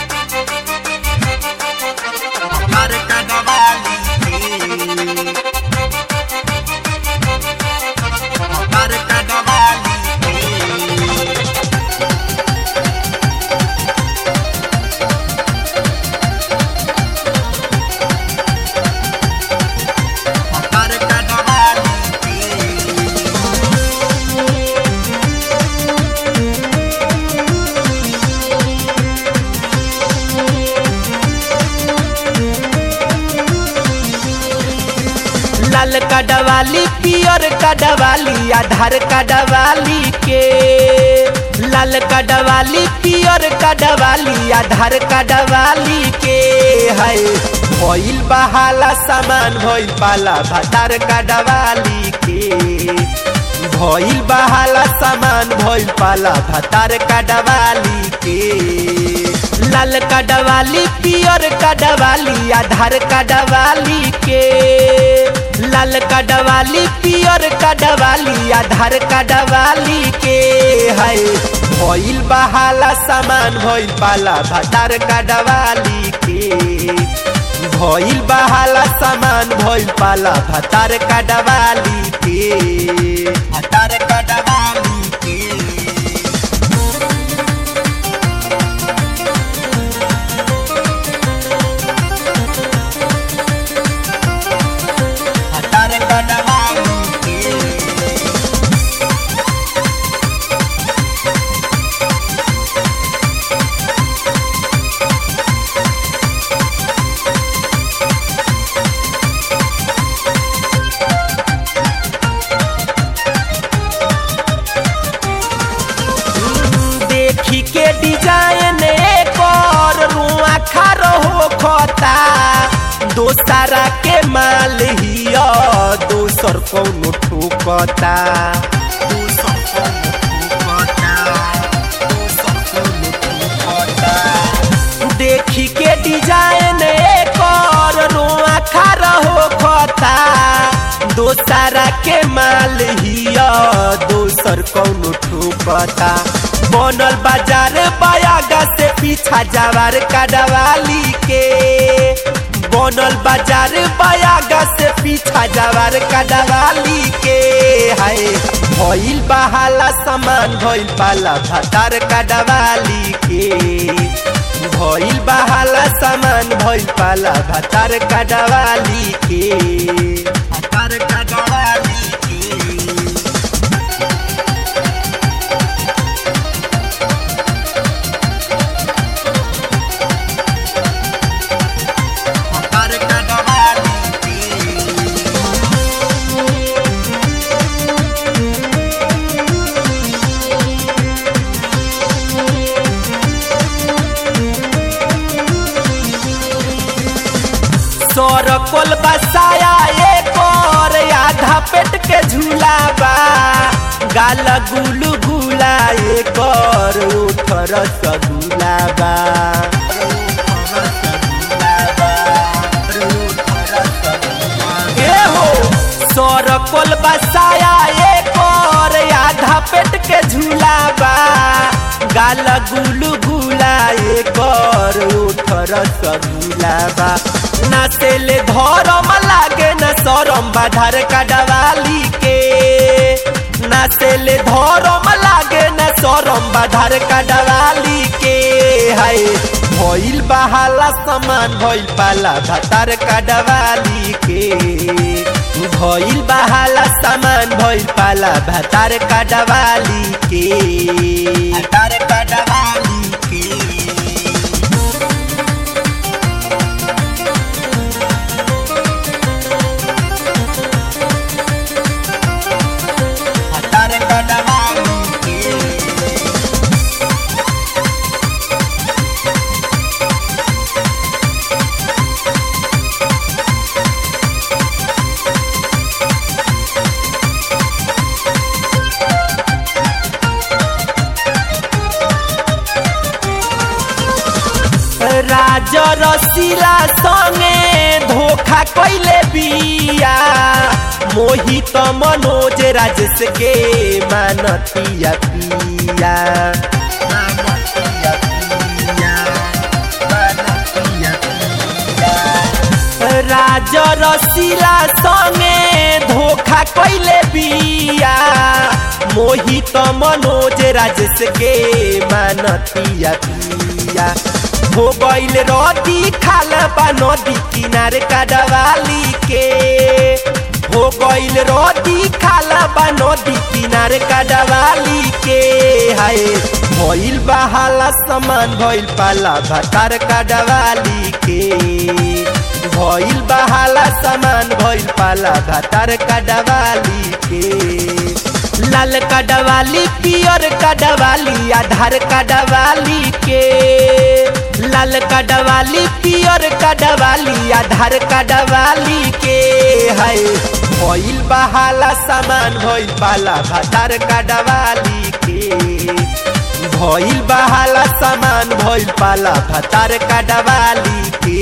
हर कनवाली के हर कनवाली के हर कनवाली के लाल कडवाली पियर कडवाली आधार कडवाली के लाल कडवाली पियर कडवाली आधार कडवाली के है भइल बहाला सामान भइल पाला भातार कडवाली के भइल बहाला सामान भइल पाला भातार कडवाली के लाल कडवाली पियर कडवाली आधार कडवाली के लाल कडवाली पियर कडवाली आधार कडवाली के है भइल बहाला सामान भइल पाला भातार कडवाली के भइल बहाला सामान भइल पाला भातार कडवाली के हर कनवाली के हर कनवाली के देखी के डिजाइन कर रुआ खारो हो खता दोसरा के माल हिया दोसर कौनो ठोकता दूसर को मुकुटा दूसर को मुकुटा देखी के डिजाइन कर रुआ खारो हो खता दोसरा के माल हिया दोसर कौनो ठोकता बनल बाजार बयागा से पीछा जवार कडवाली के बनल बाजार बयागा से पीछा जवार कडवाली के है भइल बहाला सामान भइल पाला भातार कडवाली के भइल बहाला सामान भइल पाला भातार कडवाली के हर कनवाली के हर कनवाली के सरकोल बसाया एक और आधा पेट के झूला बा गाल गुलू गुला एक और उठ रसगुल्ला बा ए हो सरकोल बसाया एक और आधा पेट के झूला बा गाल गुलू गुला एक और उठ रसगुल्ला बा नाचेले धरम लागे न सरम बाधर कडवाली के नाचेले धरम लागे न सरम बाधर कडवाली के है भइल बहाला समान भइल पाला भातार कडवाली के भइल बहाला सामान भइल पाला भातार कडवाली के हर कनवाली के हर कनवाली के राज रसीला संगे धोखा कैले बिया मोहित मनोज राजेश के मानतिया पिया रसीला संगे धोखा कैले बिया मोहित मनोज राजेश के मानतिया पिया हो गईल रदी खाल बा नदी किनारे काडवाली के हो गईल रदी खाल बा नदी किनारे काडवाली के हाय भइल बहाला समान भइल पाला भातार काडवाली के भइल बहाला सामान भइल पाला भातार काडवाली के लाल काडवाली पियर काडवाली आधार काडवाली के लाल काडवाली पियर काडवाली आधार काडवाली के हाय भइल बहाला सामान भइल पाला भातार काडवाली के भइल बहाला सामान भइल पाला भातार काडवाली के